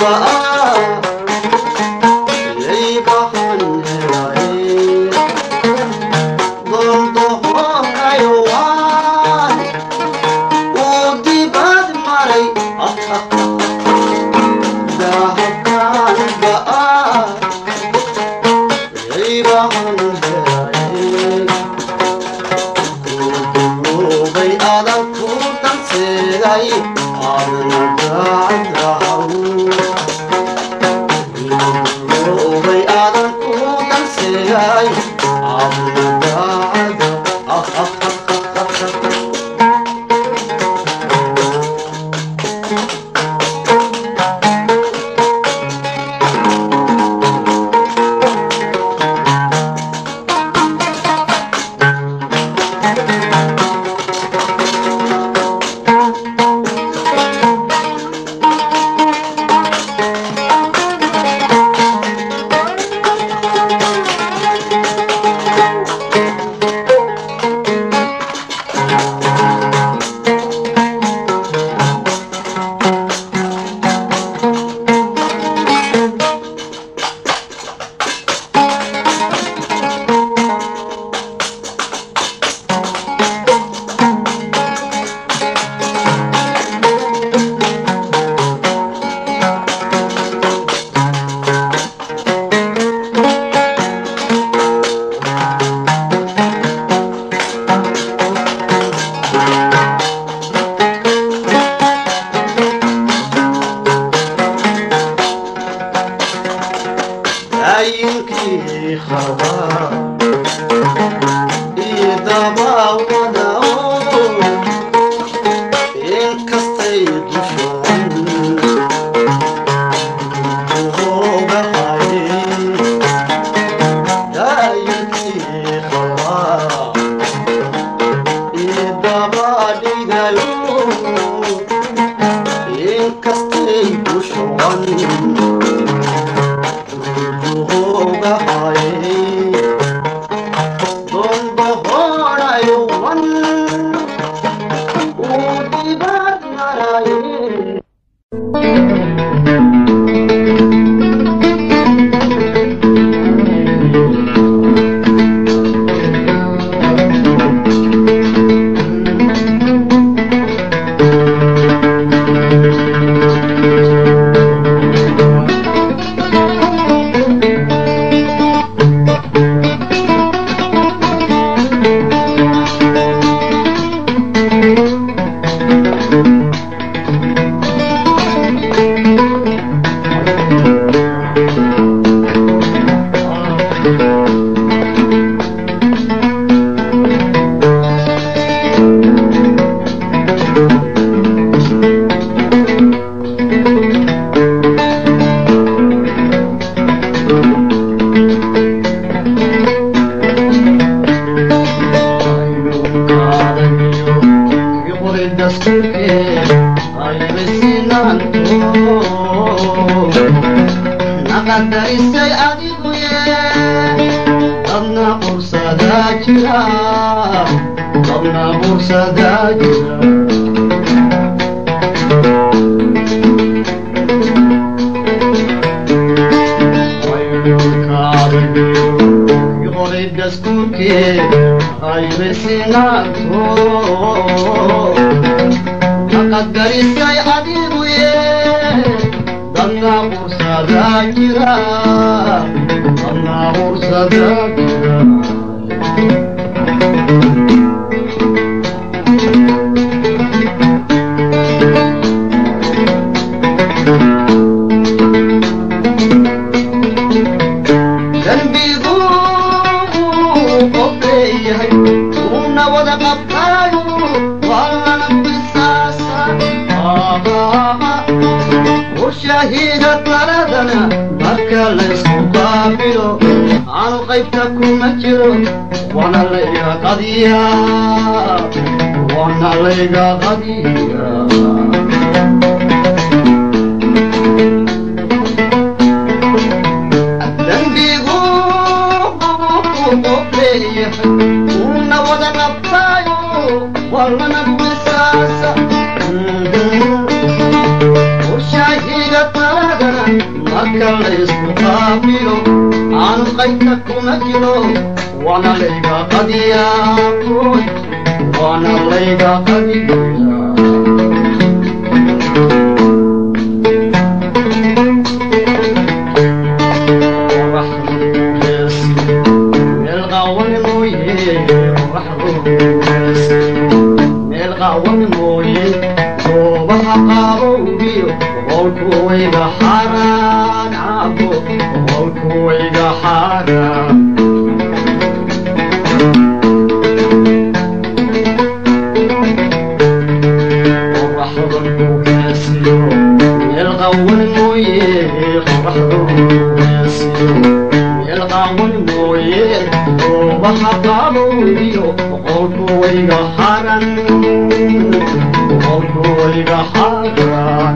Ushahiga taladana qasilo waana layga qadiyaa waana layga qadiyaa wayga xaaraan cabo qolku wayga xaaraan qoraxda ku kaasiyo meel qawan mooye qoraxda ku kaasiyo meel qawan mooye goobaha qabowiyo qolku wayga xaaraan qolku wayga xaaraan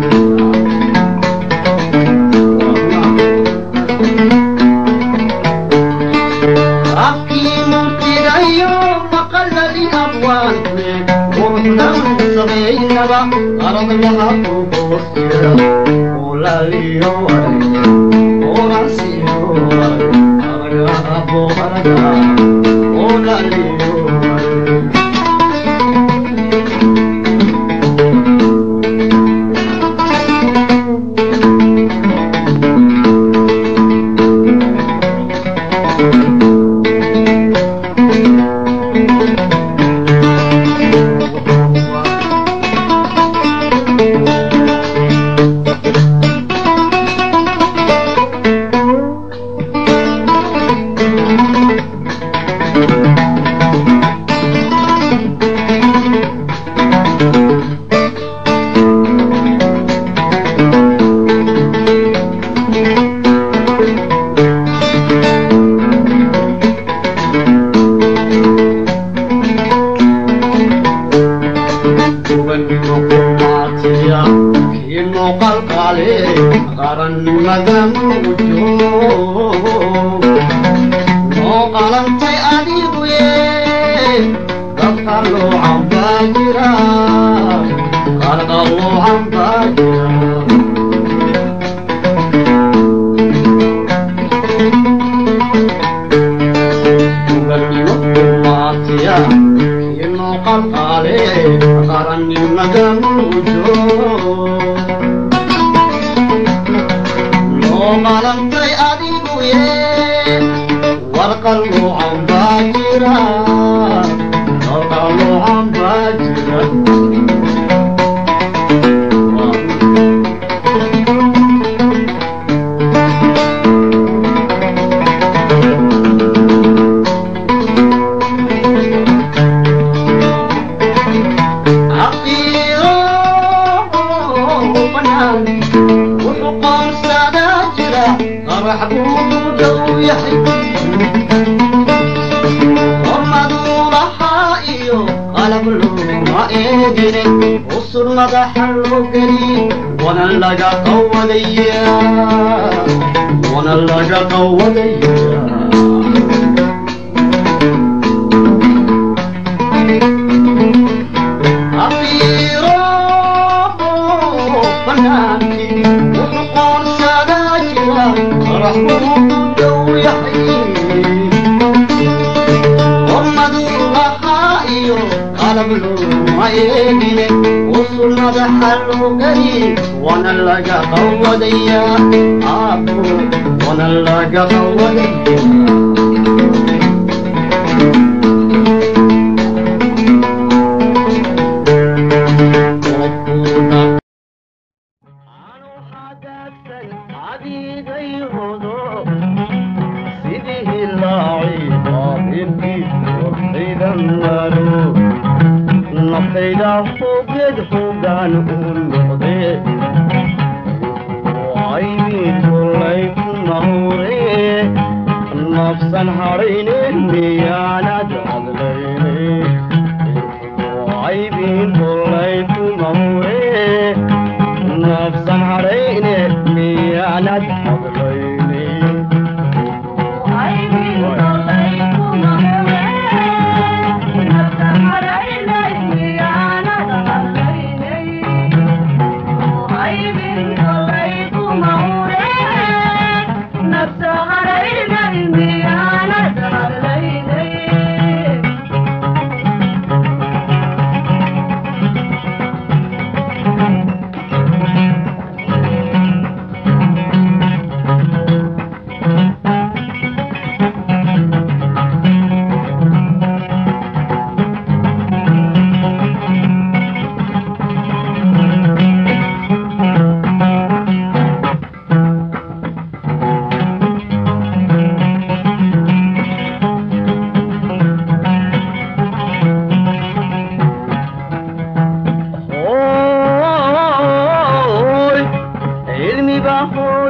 نفس غريب الميانة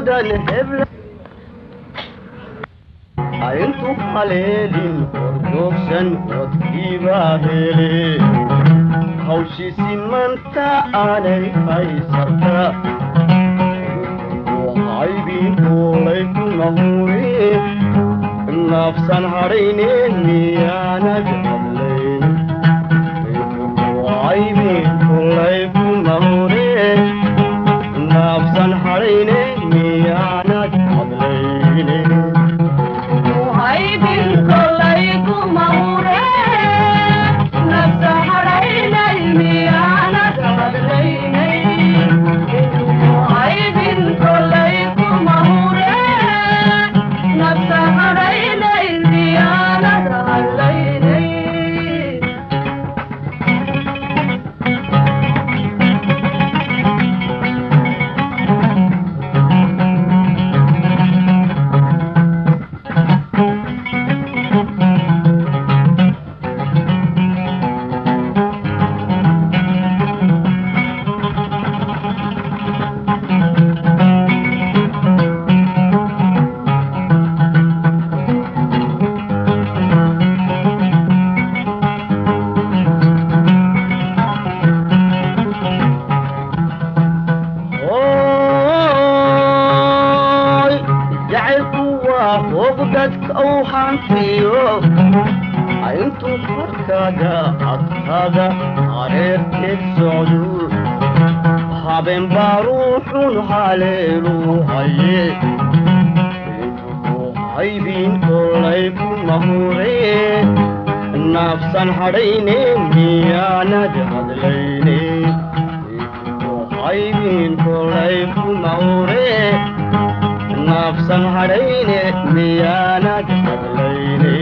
mudan hebla intu haleelin horjoogsan wadkiibaa hele hawshiisi manta aanay haysata haybin kuulay kuna hure nafsan hadhayne miyaanad hadlayn haybin kuulay kuna hure nafsan hadhayne miyaanad hadlayne Oy, jacaylku waa hog dadka uu hantiyo intuu korkaaga adkaada hareerteed socdu habeen baa ruuxun haleelu haye intuu haybin kolay ku mahure nafsan hadhayne miyaanad hadlayne haybin kolay ku mahure nafsan hadhayne miyaanad hadlayne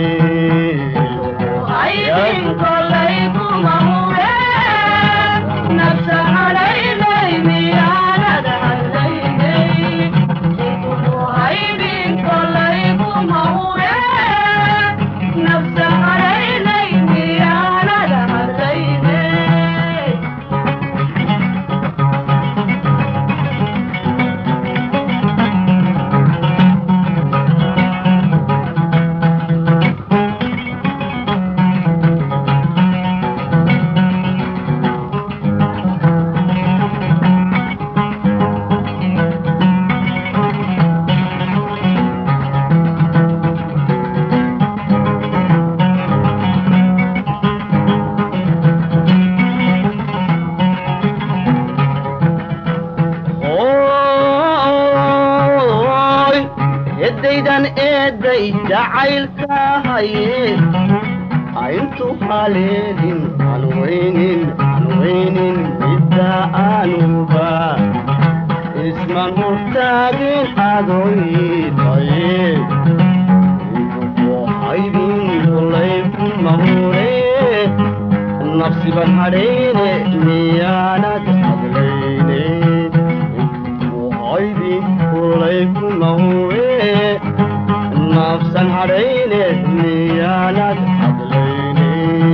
Oy, eddaydan eedday jacaylka haye intu haleelin anweynin anweynin midda anuba isman hortaagin adoytaye haybin kolay ku mahure nafsiban hadhayne miyaanad hadlayne haybin kolay ku mahure nafsan hadhayne miyaanad hadlayne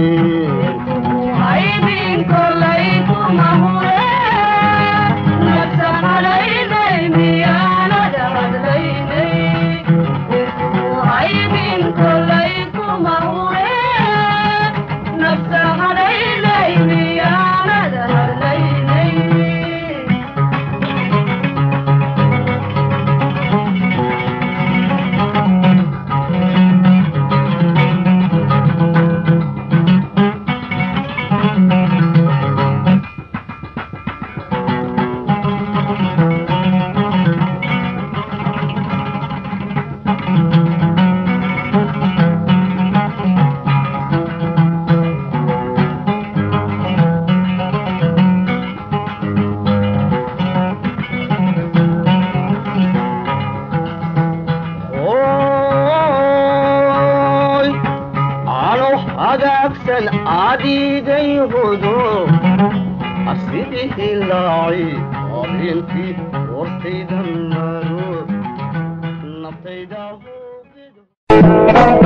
Oy, ano hagaagsan adigay hudo asidii hilaaci habeenkii hortaydan maro naftayda hubido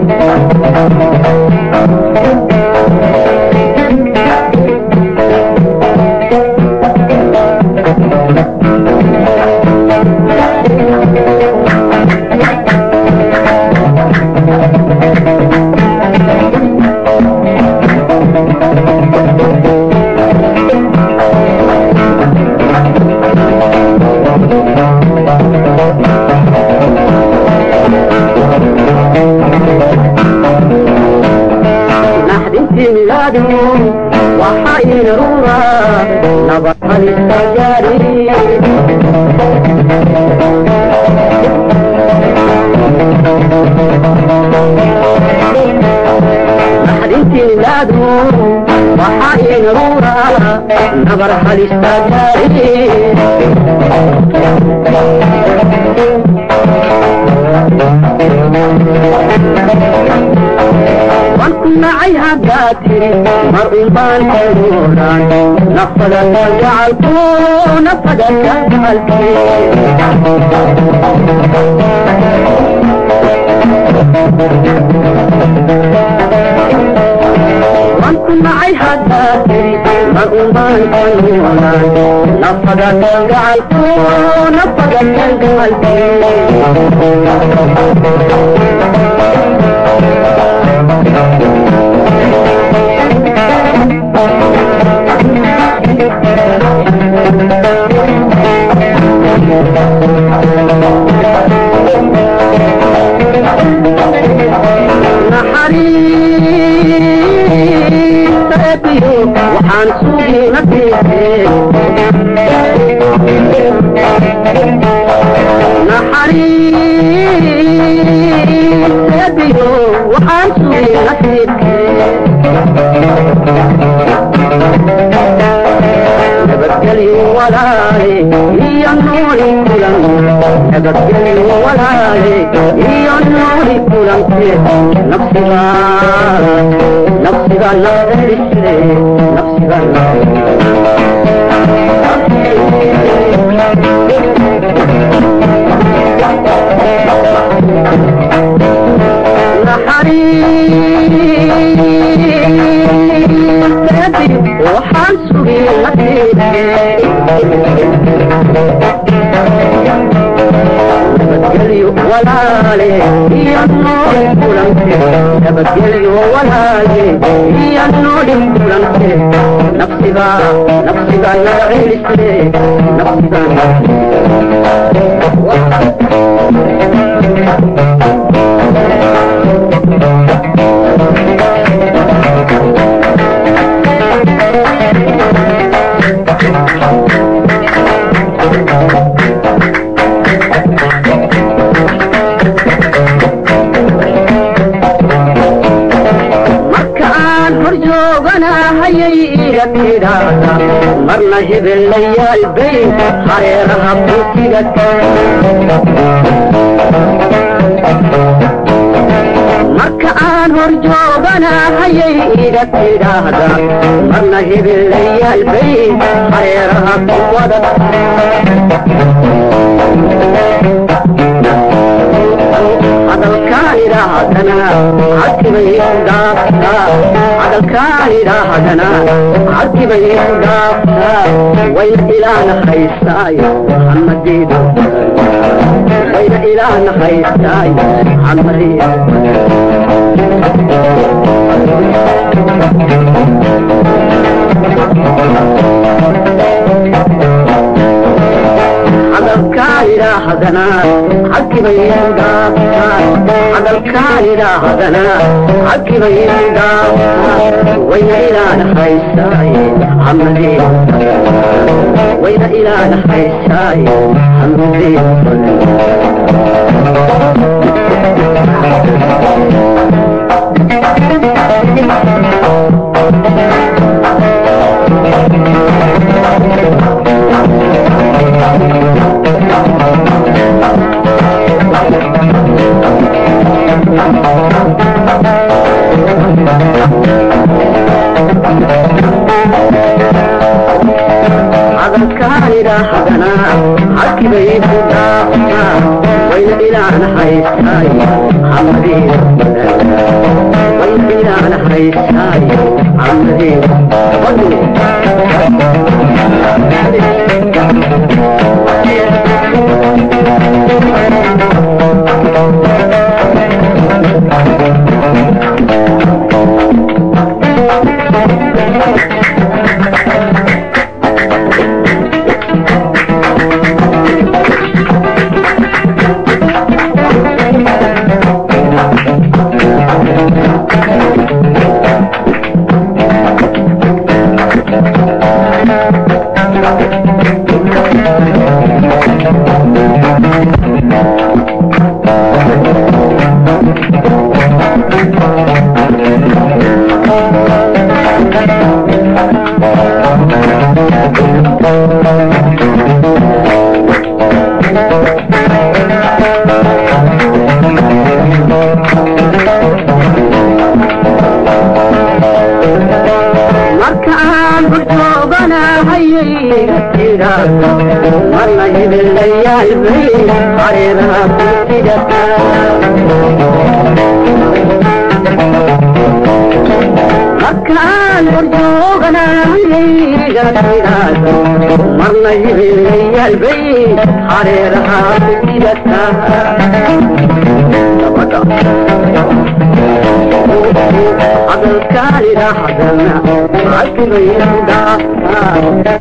Thank waxaa inrura nabad halista gaari naxdintiinaadu waxaa inrura nabar halista gaari wanku nacay haddaa tiri mar unbaan kanuuran nafada ka gacalku nafada ka gacalki wanku nacay haddaa tiri mar unbaan kanuuran nafada ka gacalku nafada ka gacalki naxariistaebiyo waxaan sugiina diise naxariistaebiyo waxaan sugiina diise nabadgelyo walaale iyo nooli kulan nabadgelyo walaale iyo nooli kulanke nafsiga nafsiga nafdisre nafsiga naxariisteedi waxaan sugay nabadgelyo walaale iyo nooli kulanke nabadgelyo walaale iyo nooli kulanke nafsiga nafsiga nacilisre nafsiga markaan hor jooganahayay iga tidhaahda marna hebelayaal bay hareeraha busiga marka aan hor jooganahayay iga tidhaahda marna hebelayaal bay hareeraha ku wada hadalkaan idhaahdana cadkibay dhaaftaa hadalkaan idhaahdana cadkibay dhaaftaa wayna ilaana haystaayo xamadiidu wayna ilaana haystaayo xamadiidu hadalkaan idhaahdana cadkibay dhaaftaa hadalkaan idhaahdana cadkibay dhaaftaa wayna ilaana haystaaye xamadiidu wayna ilaana haystaaye hadalkaan idhaahdana cadkibay ku dhaaftaa wayna ilaana haystaaye xamadiidu wayna ilaana haystaaye xamadiidu markaan horjooganahayayga tidhaahdo marna hibilayaalbay hareeraha ku dhigata markaan horjooganahayayga tidhaahdo marna hibilayaalbay hareeraha ku dhigata hadalkaanida hadalna cakibayda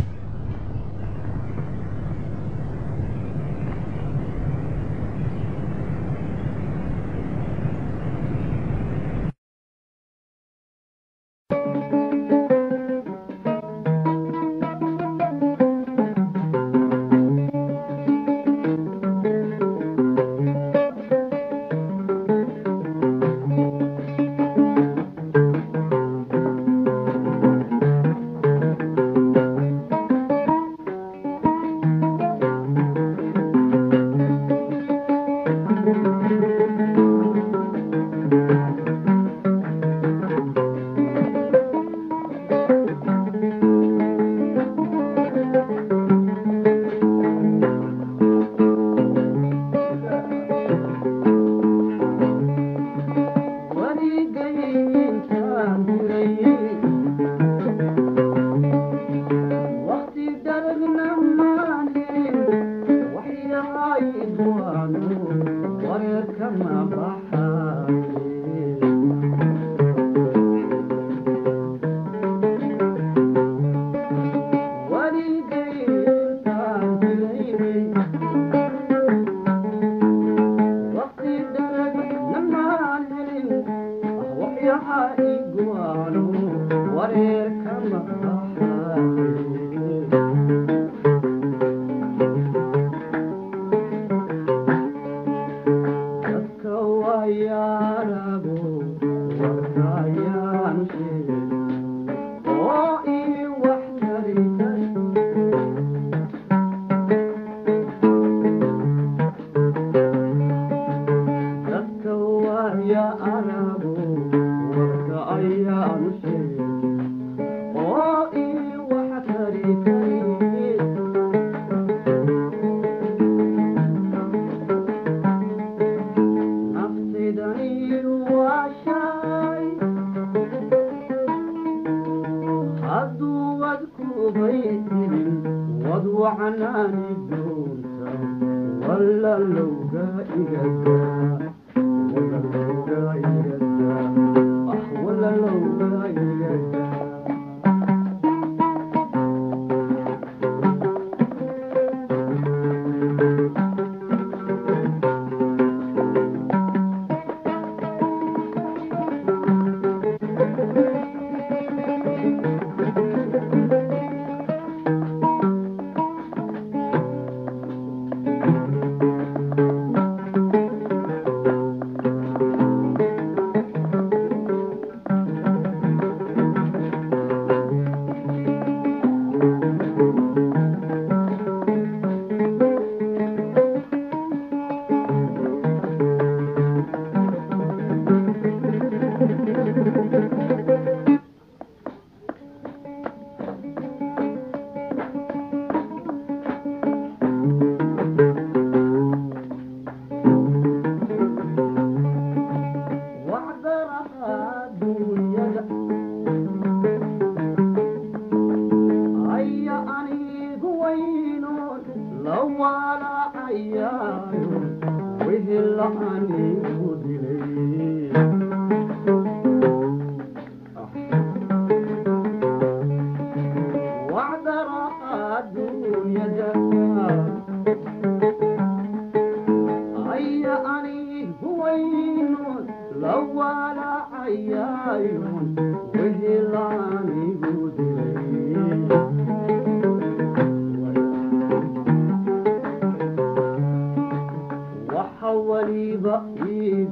waliba ii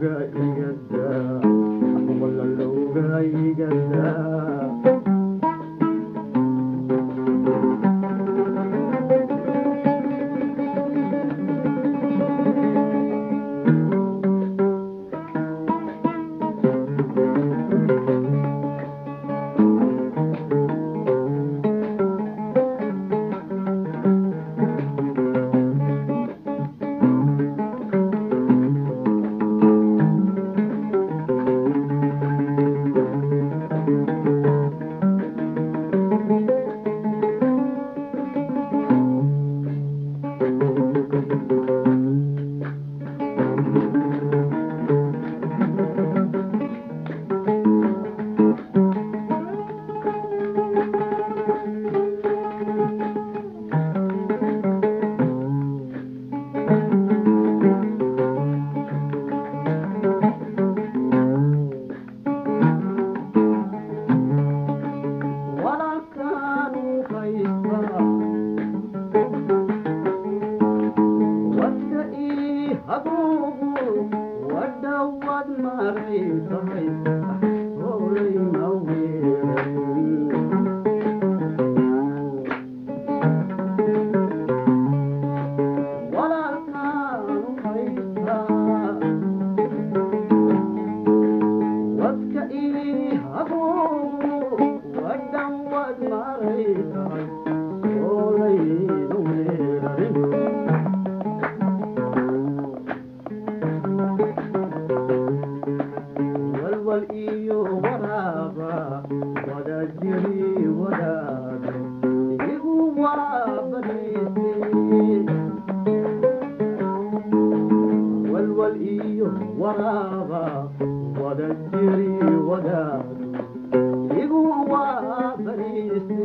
wallalowga igada wallalowga igada walaalkaanu haysta wadka ii haguugu wadhawad maray tahay hoolayna weerayn walaalkaanu haysta wadka ii haguugu wadhawad maray tahay hoolayna weerayn walwal iyo waraaba wada jiri wadaado igu waabadayse walwal iyo waraaba wada jiri wadaado igu waabadayse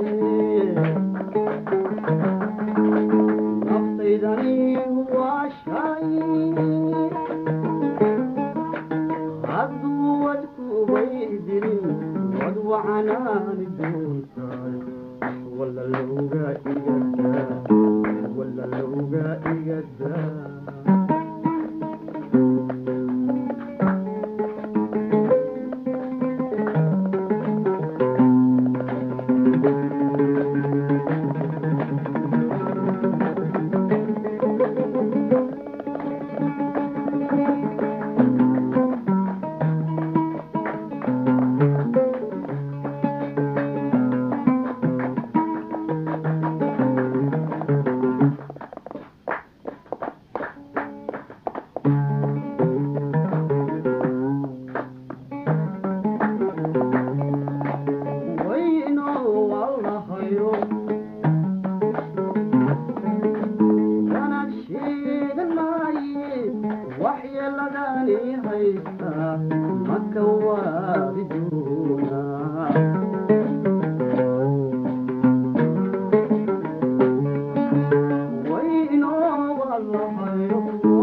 naftaydani waa shay hadduu wadkubay dirin wad wacanaani doontaay wallalowga igada wallalowga igada wayno allahayo wanaan sheegan maaye waxyeeladani haysta maka waadi doonaa wayno allahayo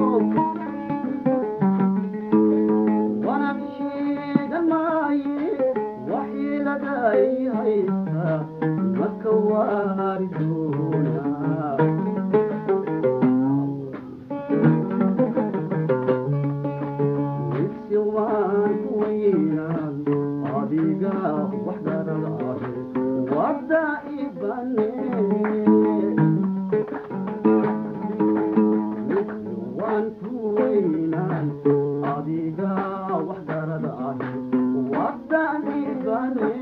wanaan sheegan maaye waxyeeladay haysta maka waari doonaa midsi waan ku weynaan adiga wax garan ahe wadda ibane midsi waan ku weynaan adiga wax garad ahe wadda ibane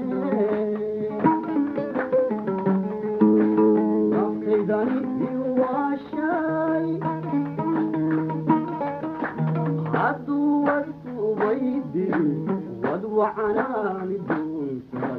naftaydani iwaashay hadduu wadkubay dirin wad wacanaani doonta